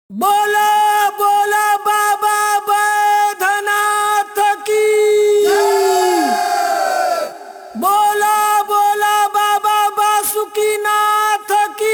बोला बोला बाबा बैधनाथ की बोला बोला बाबा बासुकीनाथ की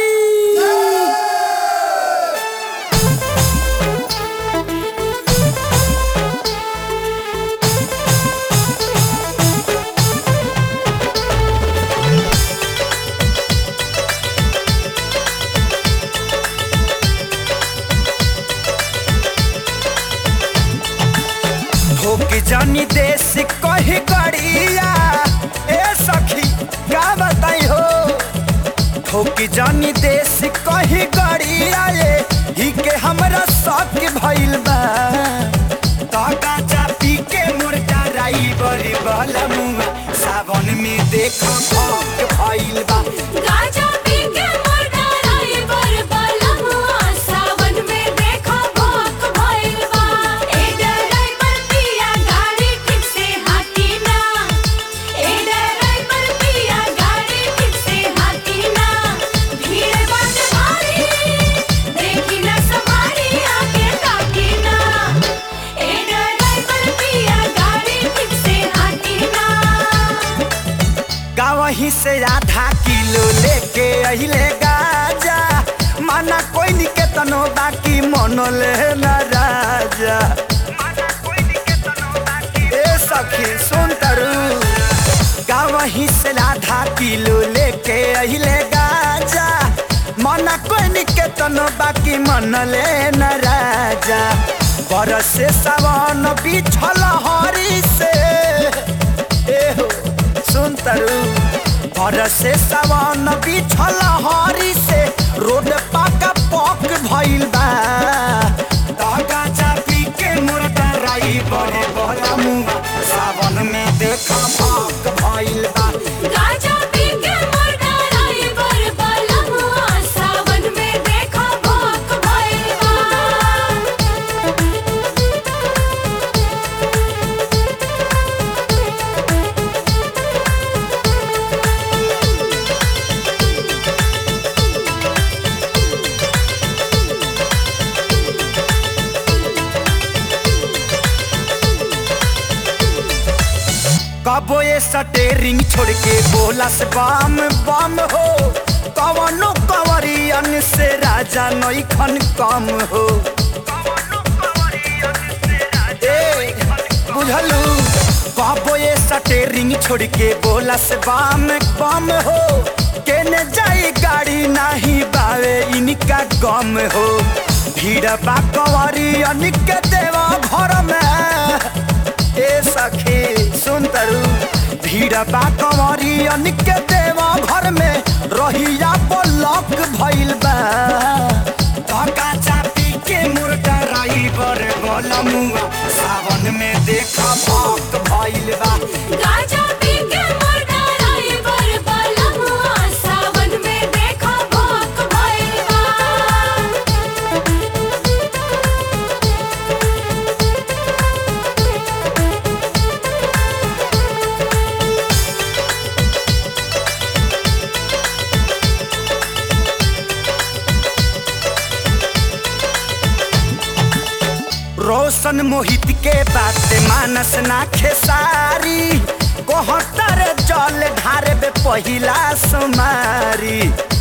ठोक जानी देश कही गड़िया ए सखी का बताई हो ठोक जानी देश कही गड़िया ये ही के हमरा शौक भइल बा काका चापी के मुर्गा राई बड़ी बला मुआ सावन में देख भौक भइल बा गाजा पी के मुर्गा राई बर बलमुआ सावन में देखो भोक भइल बा ए ड्राइवर पिया गाड़ी ठीक से हाकी ना ए ड्राइवर पिया गाड़ी ठीक से हाकी ना भीड़ बात भारी देखी ना सवारी आगे ताकी ना ए ड्राइवर पिया गाड़ी ठीक से हाकी ना गावही से आधा किलो लेके अहिले गाजा माना कोई निके तनो बाकी मनले न राजा ए सखी सुन तरु गावही से आधा किलो लेके अहिले गाजा माना कोई निके तनो बाकी मनले न राजा बरसे सावन बिछल हरी से ए हो सुन तरु बरसे सावन बिछल हरी से रोड पाका पक भइल बा दागा चापी के मुर्गा राई बड़े बड़ा मुआ सावन में देखा पक भइल बा गाजा पी के मुर्गा राई बर बलमुआ सावन में देखो भोक भइल बा कबो ये सटेरिंग छोड़ के बोला से बम बम हो कवनो कवरियन से राजा नईखन कम हो ए, बुझलू कबो ये सटेरिंग छोड़ के बोला से बम बम हो केने जाई गाड़ी नाही बावे इनका गम हो भीड़ बा कवरियन के देवा घर में ए सखी सुन तरु भीड़ बा कंवरी अनिक देवा घर में रहिया ब्लॉक भइल बा धक्का चापी के मुर्गा राई बर बलमुआ सावन में देखा भक्त भइल बा गाजा पी के मुर्गा राई बर बलमुआ सावन में देखो भोक भइल बा रोशन मोहित के बात मानस ना खेसारी कोहतर जल ढारे बे पहिला सुमारी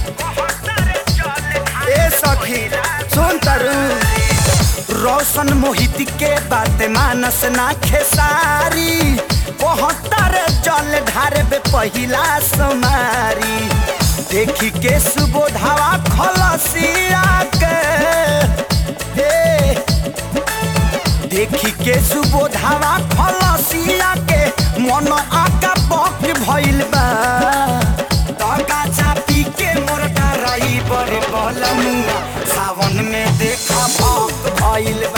ए सखी सुन तरु रोशन मोहित के बात मानस ना खेसारी कोहतर जल ढारे बे पहिला सुमारी देखी के सुबोधावा खलसिया के हे देखी के सुबोधावा खलसिया के मन आका बक भइल बा तका चापी के मोरका रही बड़े बलमुआ सावन में देखा भक भइल